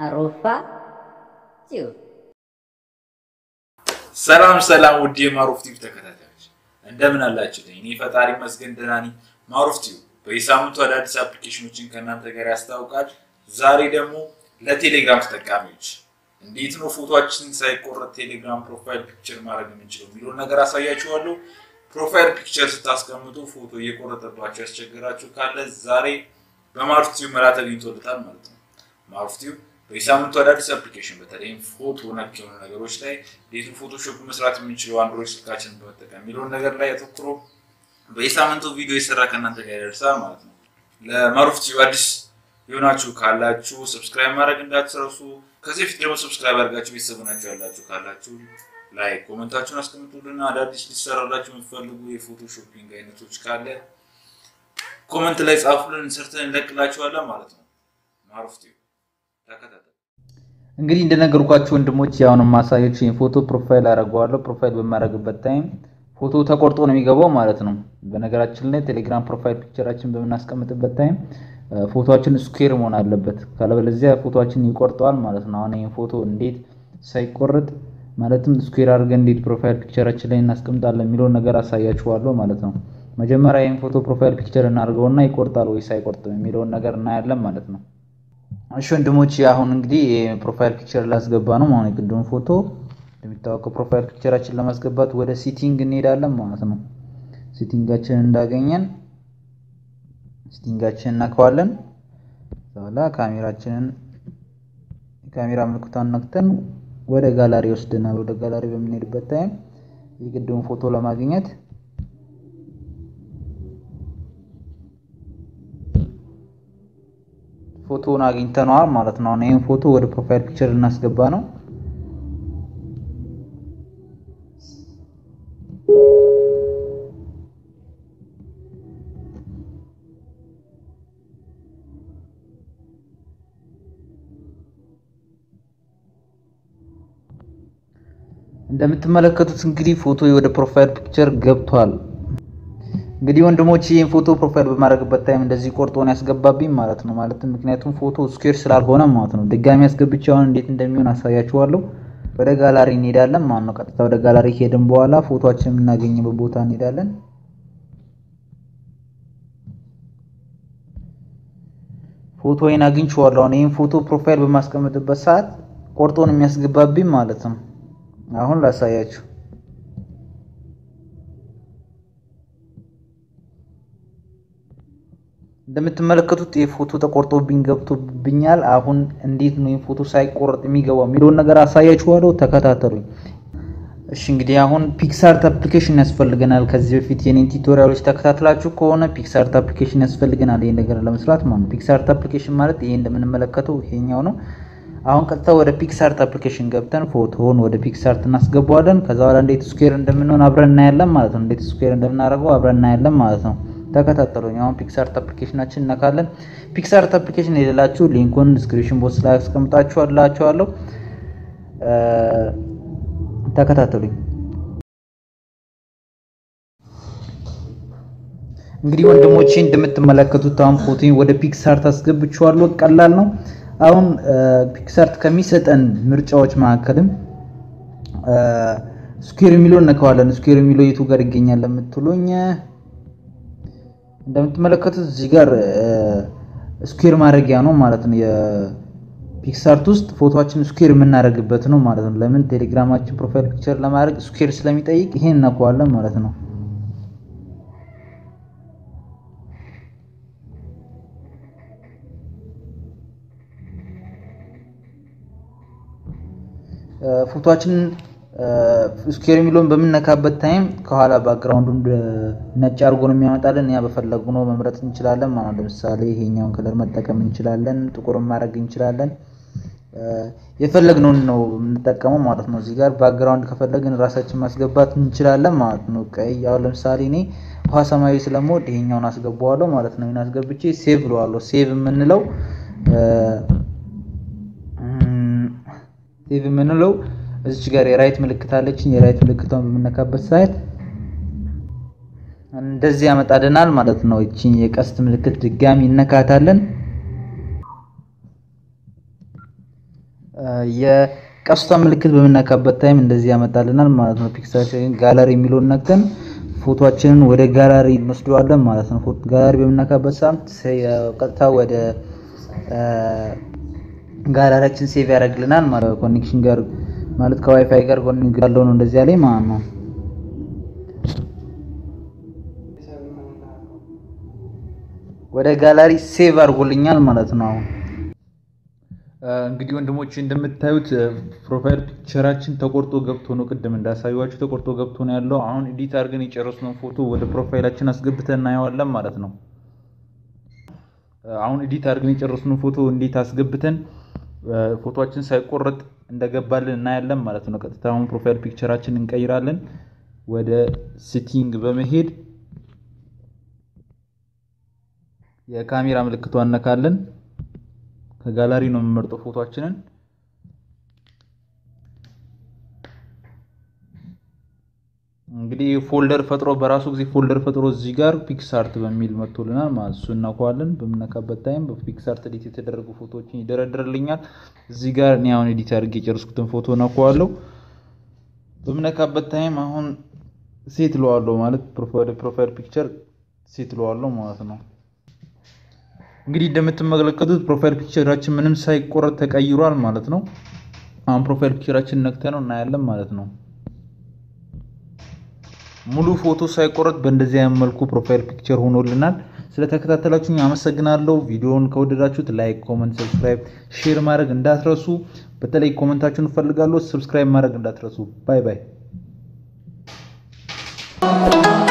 አሮፋ ቲዩብ ሰላም ሰላም ውድ የማሩፍ ቲዩብ ተከታታዮች እንደምን አላችሁ? እኔ ፈጣሪ መስገን ደህና ነኝ። ማሩፍ ቲዩብ በየሳምንቱ አዳዲስ አፕሊኬሽኖችን ከእናንተ ጋር ያስታውቃል። ዛሬ ደግሞ ለቴሌግራም ተጠቃሚዎች እንዴት ነው ፎቶችን ሳይቆረጥ ቴሌግራም ፕሮፋይል ፒክቸር ማድረግ የምንችለው የሚለውን ነገር አሳያችኋለሁ። ፕሮፋይል ፒክቸር ስታስቀምጡ ፎቶ እየቆረጠባቸው ያስቸግራችሁ ካለ ዛሬ በማሩፍ ቲዩብ መላ ተገኝቶልታል ማለት ነው። ማሩፍ ቲዩብ በየሳምንቱ አዳዲስ አፕሊኬሽን በተለይም ፎቶ ነክ የሆኑ ነገሮች ላይ እንዴት ፎቶሾፕ መስራት የምንችለው አንድሮይድ ስልካችንን በመጠቀም የሚለውን ነገር ላይ አተኩሮ በየሳምንቱ ቪዲዮ የሰራ ከእናንተ ጋር ያደርሳል ማለት ነው። ለማሩፍ ቲዩብ አዲስ የሆናችሁ ካላችሁ ሰብስክራይብ ማድረግ እንዳትረሱ። ከዚህ በፊት ደግሞ ሰብስክራይብ አድርጋችሁ ቤተሰቡ ናችሁ ያላችሁ ካላችሁ ላይ ኮመንታችሁን አስቀምጡልና አዳዲስ ሊሰራላችሁ የምትፈልጉ የፎቶሾፒንግ አይነቶች ካለ ኮመንት ላይ ጻፉልን፣ ሰርተን እንለቅላችኋለን ማለት ነው። ማሩፍ ቲዩብ ተከታተል። እንግዲህ እንደነገርኳችሁ ወንድሞች ያሁን ማሳያችሁ የፎቶ ፕሮፋይል አደርገዋለሁ። ፕሮፋይል በማደርግበት ታይም ፎቶ ተቆርጦ ነው የሚገባው ማለት ነው። በነገራችን ላይ ቴሌግራም ፕሮፋይል ፒክቸራችን በምናስቀምጥበት ታይም ፎቶችን ስኩዌር መሆን አለበት፣ ካለበለዚያ ፎቶችን ይቆርጠዋል ማለት ነው። አሁን ይህን ፎቶ እንዴት ሳይቆረጥ ማለትም ስኩዌር አድርገን እንዴት ፕሮፋይል ፒክቸራችን ላይ እናስቀምጣለን የሚለውን ነገር አሳያችኋለሁ ማለት ነው። መጀመሪያ ይህን ፎቶ ፕሮፋይል ፒክቸር እናድርገውና ይቆርጣል ወይስ አይቆርጥም የሚለውን ነገር እናያለን ማለት ነው። እሺ ወንድሞች አሁን እንግዲህ የፕሮፋይል ፒክቸር ላስገባ ነው ማለት የቅድሙ ፎቶ እንደሚታወቀው ፕሮፋይል ፒክቸራችን ለማስገባት ወደ ሲቲንግ እንሄዳለን ማለት ነው። ሲቲንጋችንን እንዳገኘን ሲቲንጋችንን እናከዋለን። በኋላ ካሜራችንን የካሜራ ምልክቷን ነክተን ወደ ጋላሪ ወስደናል። ወደ ጋላሪ በምንሄድበት ታይም የቅድሙ ፎቶ ለማግኘት ፎቶውን አግኝተነዋል ማለት ነው። አሁን ይህን ፎቶ ወደ ፕሮፋይል ፒክቸር ልናስገባ ነው። እንደምትመለከቱት እንግዲህ ፎቶ ወደ ፕሮፋይል ፒክቸር ገብቷል። እንግዲህ ወንድሞች ይህን ፎቶ ፕሮፋይል በማድረግበት ታይም እንደዚህ ቆርጦን ያስገባብኝ ማለት ነው። ማለትም ምክንያቱም ፎቶ ስኩዌር ስላልሆነ ማለት ነው። ድጋሚ አስገብቼ አሁን እንዴት እንደሚሆን አሳያችኋለሁ። ወደ ጋላሪ እንሄዳለን ማለት ነው። ቀጥታ ወደ ጋላሪ ከሄድን በኋላ ፎቶችን የምናገኝበት ቦታ እንሄዳለን። ፎቶዬን አግኝቼዋለሁ። አሁን ይህን ፎቶ ፕሮፋይል በማስቀምጥበት ሰዓት ቆርጦን የሚያስገባብኝ ማለት ነው። አሁን ላሳያችሁ እንደምትመለከቱት የፎቶ ተቆርጦብኝ ገብቶብኛል። አሁን እንዴት ነው የፎቶ ሳይቆረጥ የሚገባው የሚለውን ነገር አሳያችኋለሁ። ተከታተሉኝ። እሺ እንግዲህ አሁን ፒክሳርት አፕሊኬሽን ያስፈልገናል። ከዚህ በፊት የኔን ቱቶሪያሎች ተከታትላችሁ ከሆነ ፒክሳርት አፕሊኬሽን ያስፈልገናል ይሄን ነገር ለመስራት ማለት ነው። ፒክሳርት አፕሊኬሽን ማለት ይሄ እንደምንመለከተው ይሄኛው ነው። አሁን ቀጥታ ወደ ፒክሳርት አፕሊኬሽን ገብተን ፎቶውን ወደ ፒክሳርት እናስገባዋለን። ከዛ በኋላ እንዴት ስኩዌር እንደምንሆን አብረን እናያለን ማለት ነው። እንዴት ስኩዌር እንደምናደርገው አብረን እናያለን ማለት ነው። ተከታተሉኝ። አሁን ፒክሳርት አፕሊኬሽናችን እነካለን። ፒክሳርት አፕሊኬሽን የሌላችሁ ሊንኩን ዲስክሪፕሽን ቦክስ ላይ አስቀምጣችኋላችኋለሁ። ተከታተሉኝ። እንግዲህ ወንድሞቼ እንደምትመለከቱት አሁን ፎቶ ወደ ፒክሳርት አስገብቼዋለሁ። ቀላል ነው። አሁን ፒክሳርት ከሚሰጠን ምርጫዎች መካከልም ስኩዌር የሚለው እነካዋለን። ስኩዌር የሚለው የቱ ጋር ይገኛል ለምትሉኝ እንደምትመለከቱት እዚህ ጋር ስኩዌር ማድረጊያ ነው ማለት ነው። የፒክሳርት ውስጥ ፎቶችን ስኩዌር የምናደርግበት ነው ማለት ነው። ለምን ቴሌግራማችን ፕሮፋይል ፒክቸር ለማድረግ ስኩዌር ስለሚጠይቅ ይሄን እነካዋለን ማለት ነው። ፎቶችን ስኩዌር የሚለውን በምንነካበት ታይም ከኋላ ባክግራውንዱን ነጭ አድርጎ ነው የሚያመጣልን። ያ በፈለግነው መምረጥ እንችላለን ማለት ነው። ለምሳሌ ይሄኛውን ከለር መጠቀም እንችላለን፣ ጥቁር ማድረግ እንችላለን። የፈለግነውን ነው የምንጠቀመው ማለት ነው። እዚህ ጋር ባክግራውንድ ከፈለግን ራሳችን ማስገባት እንችላለን ማለት ነው። ቀይ አሁን ለምሳሌ እኔ ውሃ ሰማያዊ ስለምወድ ይሄኛውን አስገባዋለሁ ማለት ነው። ይሄን አስገብቼ ሴቭ ብለዋለሁ። ሴቭ የምንለው ሴቭ የምንለው እዚች ጋር የራይት ምልክት አለችን። የራይት ምልክቷን በምነካበት ሳይት እንደዚህ ያመጣልናል ማለት ነው። እቺን የቀስት ምልክት ድጋሚ እነካታለን። የቀስቷ ምልክት በምናካበት ታይም እንደዚህ ያመጣልናል ማለት ነው። ፒክሳችን ጋላሪ የሚለውን ነክተን ፎቶአችንን ወደ ጋላሪ እንወስደዋለን ማለት ነው። ፎቶ ጋላሪ በምናካበት ሰዓት ቀጥታ ወደ ጋላሪያችን ሴቭ ያደርግልናል ማለት ነው። ኮኔክሽን ጋር ማለት ከዋይፋይ ጋር ኮኔክት ያለው ነው እንደዚህ ያለኝ ማለት ነው። ወደ ጋላሪ ሴቭ አድርጎልኛል ማለት ነው። እንግዲህ ወንድሞች እንደምታዩት ፕሮፋይል ፒክቸራችን ተቆርጦ ገብቶ ነው፣ ቅድም እንዳሳዩዋችሁ ተቆርጦ ገብቶ ነው ያለው። አሁን ኤዲት አድርገን የጨረስነው ፎቶ ወደ ፕሮፋይላችን አስገብተን እናየዋለን ማለት ነው። አሁን ኤዲት አድርገን የጨረስነው ፎቶ እንዴት አስገብተን ፎቶአችን ሳይቆረጥ እንደገባልን እናያለን ማለት ነው። ቀጥታ አሁን ፕሮፋይል ፒክቸራችን እንቀይራለን። ወደ ሴቲንግ በመሄድ የካሜራ ምልክቷን እነካለን። ከጋላሪ ነው የምንመርጠው ፎቶአችንን። እንግዲህ ፎልደር ፈጥሮ በራሱ ጊዜ ፎልደር ፈጥሮ እዚህ ጋር ፒክሳርት በሚል መጥቶልናል ማለት እሱ እናውቀዋለን። በምነካበት ታይም በፒክሳርት ኤዲት የተደረጉ ፎቶዎችን ይደረድርልኛል። እዚህ ጋር እኔ አሁን ኤዲት አድርጌ የጨረስኩትን ፎቶ ነካዋለሁ። በምነካበት ታይም አሁን ሴት ለዋለሁ ማለት ፕሮፋይል ፒክቸር ሴት ለዋለሁ ማለት ነው። እንግዲህ እንደምትመለከቱት ፕሮፋይል ፒክቸራችን ምንም ሳይቆረጥ ተቀይሯል ማለት ነው። አሁን ፕሮፋይል ፒክቸራችን ነክተነው እናያለን ማለት ነው። ሙሉ ፎቶ ሳይቆረጥ በእንደዚህ አይነት መልኩ ፕሮፋይል ፒክቸር ሆኖልናል። ስለተከታተላችሁኝ አመሰግናለሁ። ቪዲዮውን ከወደዳችሁት ላይክ፣ ኮመንት፣ ሰብስክራይብ፣ ሼር ማድረግ እንዳትረሱ። በተለይ ኮመንታችሁን እፈልጋለሁ። ሰብስክራይብ ማድረግ እንዳትረሱ። ባይ ባይ።